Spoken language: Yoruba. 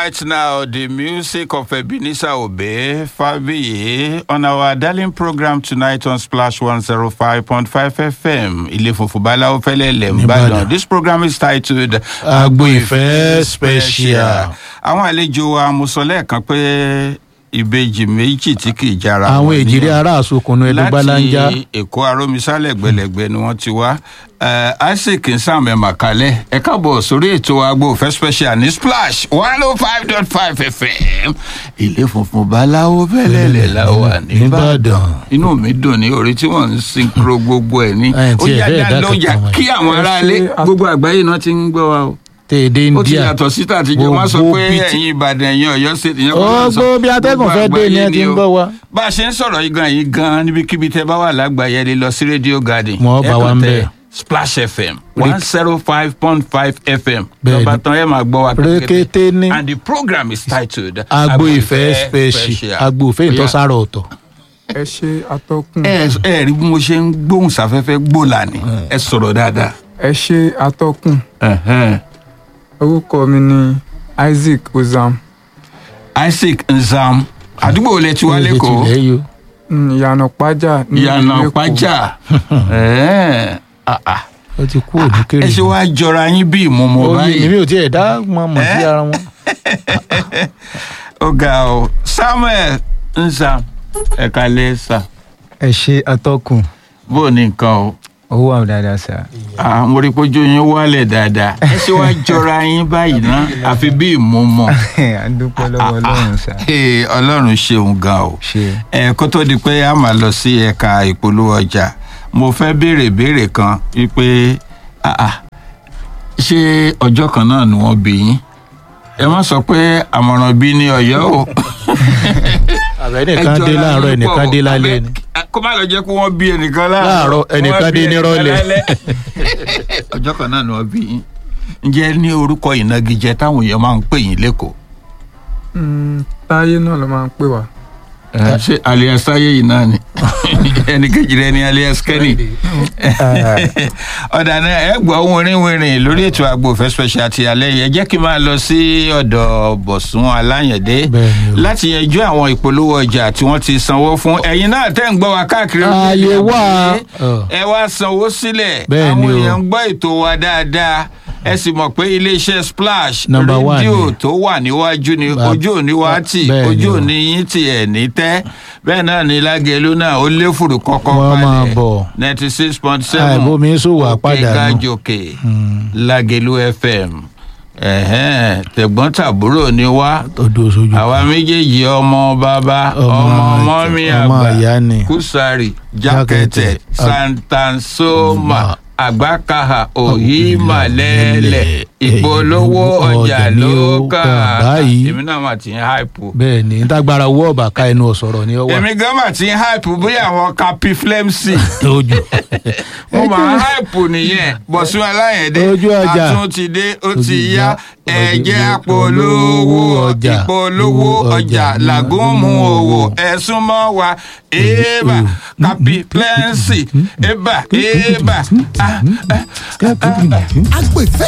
right now the music of Ebenezer Obey Fabiye on our darling program tonight on Splash 105.5 FM. Ilé funfun Báláwo fẹ́lẹ́ lẹ̀ ń Ìbàdàn. This program is titled Agbo Ìfẹ́ Special. Àwọn àlejò wa mo sọ lẹ́ẹ̀kan pé ìbejì méjì tí kì í jára àwọn wọn èjìrè nìyẹn. ará àsokùnù ẹlẹgbàlánjà láti èkó arómisálẹ̀ gbẹlẹ̀gbẹ ni wọ́n ti wá Eh, isaac nsàmẹ̀ màkàlẹ̀ ẹ káàbọ̀ sórí ètò agbo òfẹ́ special ní splash one oh five dot five fm ilé funfun báláwo bẹ́lẹ̀lẹ̀ la wà nìbàdàn Nìbàdàn. inú mi dùn ní orí tí wọ́n ń sinkro gbogbo ẹ̀ ní Ẹ̀, ó tí ẹ̀ yá bẹ́ẹ̀ dá dá lójà kankan kí àwọn aráalé gbogbo àgbáyé náà ti ń gbọ́ wa o tèdè ó ti india yàtọ̀ sí tàtijọ́ wọ́n sọ Gbogbo pé bíi ti- ẹ̀yin ìbàdàn ẹ̀yin ọ̀yọ́ ṣètì yẹn Ó, gbogbo bí atẹ́gùn fẹ́ dé ni ẹ ti ń gbọ́ wa. bá a ṣe ń sọ̀rọ̀ yìí gan yìí gan níbikíbi tẹ́ bá wà lágbàáyé lè lọ sí rédíò garden Wọ́n bá Ẹ wa kàn ń tẹ bẹ̀. splash fm one zero five point five fm Bẹ́ẹ̀ni. lọ́ba tán ẹ máa gbọ́ wa Rékété ní. and the program is titled agbo ìfẹ́ special agbo ìfẹ́ ìtọ́sára ọ̀tọ̀ ẹ ṣe atọ́kùn ẹ ẹ rí bí mo ṣe ń gbóhùn sáfẹ́fẹ́ gbòòlà ni ẹ sọ̀rọ̀ dáadáa. ẹ ṣe atọ́kùn Ẹ̀hẹ́n. orúkọ mi ni isaac ozam isaac nzam àdúgbò olè tí wà lẹ́kọ̀ọ́. ilẹ̀ yìí o. mm, ìyànà pájà ní ìyànà Èkó. pàjá Ẹ̀ẹ́. Ah, ah. ó ti kú òní kéré ẹ ṣe wá jọra yín bí ìmọ̀mọ́ oye báyìí èmi ò tiẹ̀ dá mọ̀ mọ̀ sí Eh? ara wọn. ó ga ọ samuel nza ẹ̀ka lẹ́sà ẹ ṣe atọ́kùn bó o ní nǹkan o owó àwọn dáadáa sá. Ah, mo rí i pé ojú yín wálẹ̀ dáadáa ẹ ṣe wá jọra yín báyìí ná àfi bí ìmọ̀mọ́ a dúpẹ́ lọ́wọ́ ọlọ́run sá. Ee, ọlọ́run ṣeun gan o ṣe ẹ kó tó di pé a máa lọ sí ẹ̀ka ìpolówó ọjà mo fẹ́ béèrè béèrè kan wípé ah, ah, ṣé ọjọ́ kan náà ni wọ́n bí yín ẹ má sọ pé àmọ̀ràn bí ní ọ̀yọ́ o. àbẹ̀ ẹnìkan dé láàárọ̀ ẹnìkan dé lálẹ́ ni. kó má lọ jẹ́ kó wọ́n bí ẹnìkan Láàárọ̀, ẹnìkan wọ́n bí dé nírọ̀lẹ́. ẹnìkan lálẹ́. ọjọ́ kan náà ni wọ́n bí yín ǹjẹ́ ní orúkọ ìnagijẹ táwọn èèyàn máa ń pè yín lẹ́kọ̀ọ́ Mm, táyé náà ló máa ń pè wá ẹ, ṣé alias táyé yìí náà ni ẹnì kejì rẹ ni alias kenny ọ̀dà náà ẹ gbọ́ wìrìwìrì lórí ètò àgbo òfẹ́ special ti alẹ́ yìí ẹ jẹ́ kí n máa lọ sí ọ̀dọ̀ bọ̀sùn aláyẹ̀dé Bẹ́ẹ̀ni o. láti yanjú àwọn ìpolówó ọjà tí wọ́n ti sanwó fún ẹ̀yin náà tẹ́ ń gbọ́ wa káàkiri Ààyè orílẹ̀-èdè wà. àgbáyé. Ọ̀. ẹ wá sanwó sílẹ̀ Bẹ́ẹ̀ni àwọn o. èèyàn ń gbọ́ ètò wa dáadáa ẹ sì mọ̀ pé iléeṣẹ́ splash Number one rédíò ni. tó wà níwájú ni Ba- ojú òní wa tì Bẹ́ẹ̀ni ojú o. òní yín tì ẹ̀ ní tẹ́ bẹ́ẹ̀ náà ni lágẹ̀lú náà ó lé fùrù kọ́kọ́ Wọ́n máa bọ̀. ninety six point seven Àìbómi ṣòwò àpàdánù. gàjòkè lágẹ̀lú fm ẹ̀hẹ́n, tẹ̀gbọ́n-tàbúrò ni wá ọdún oṣooju. àwa méjèèjì ọmọ bàbá Ọmọ ọmọ àjọ- mọ́mí ọmọ àgbà ìyá ni. kùsàrì Jákẹ́tẹ̀, jákẹ́tẹ̀ santansoma àgbákàhà òyìnbálẹ́lẹ̀ ìpolówó ọjà ló kà báyìí. èmi náà mà ti ń háìpù bẹ́ẹ̀ ni ntágbára owó ọ̀bà ká ẹnu ọ̀sọ̀rọ̀ ni ó wà èmi gan mà ti ń háìpù bóyá àwọn kapi flemsi lójú. mo máa ń háìpù nìyẹn bọ̀sùn aláyẹ̀dẹ́ Ojú ọjà. àtún ti dé ó ti Ojú yá ọjà. ẹ̀jẹ̀ Ojú àpolówó ọjà. ìpolówó ọjà Ọjà. làgùnmù òwò ẹ̀sùn mọ́ wa èèbà kapi flemsi èèbà èèbà. ah, ah, agbo ìfẹ́